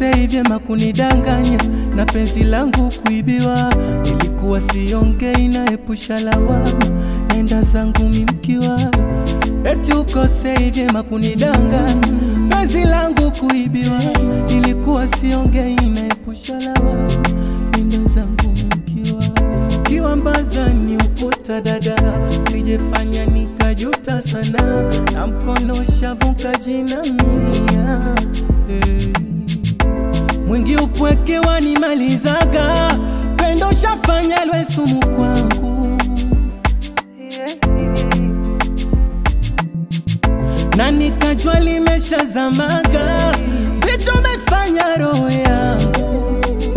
ukosei vyema kunidanganya na penzi langu kuibiwa. Nilikuwa siongei naepusha lawama, nenda zangu mimkiwa. Eti ukosei vyema kunidanganya, penzi langu kuibiwa. Nilikuwa siongei naepusha lawama, nenda zangu mimkiwa. Kiwambaza ni ukuta dada, sijefanya nikajuta sana, na mkono shavuka jinamia hey. Mwingi upweke wanimalizaga, pendo shafanya lwe sumu kwangu, na nikajua limeshazamaga, vicho mefanya roho yangu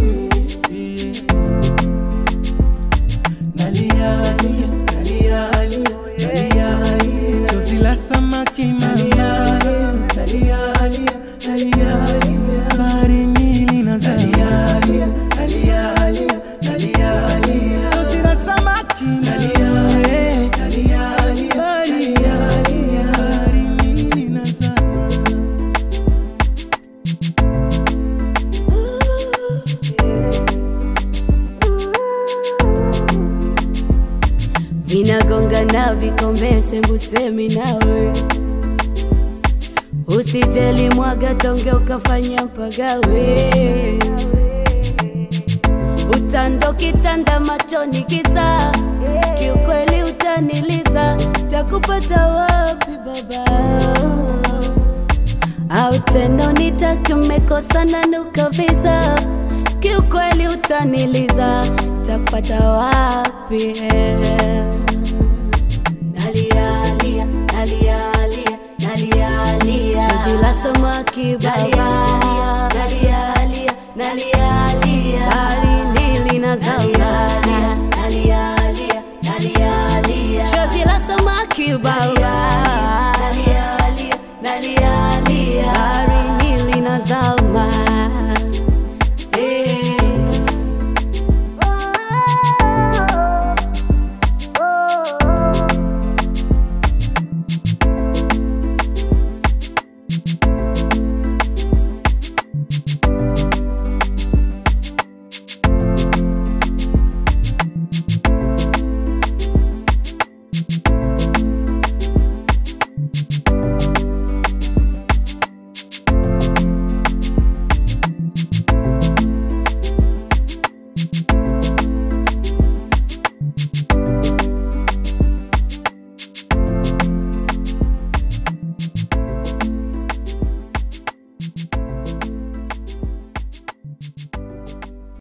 Nalia, lia, nalia, lia, nalia, lia. Chozi la samaki mama. Nalia, lia, nalia, lia. Baharini linazama. Chozi la samaki mama. Baharini linazama. vinagonga na vikombe sembusemi nawe usijeli mwaga tonge ukafanya mpagawe utando kitanda machoni kisa kiukweli utaniliza takupata wapi baba au tena unitake mmekosana nukavisa kiukweli utaniliza takupata wapi nalialia nalialia nalialia chozi la samaki baba nalialia nalialia baharini linazama nalialia nalialia chozi la samaki baba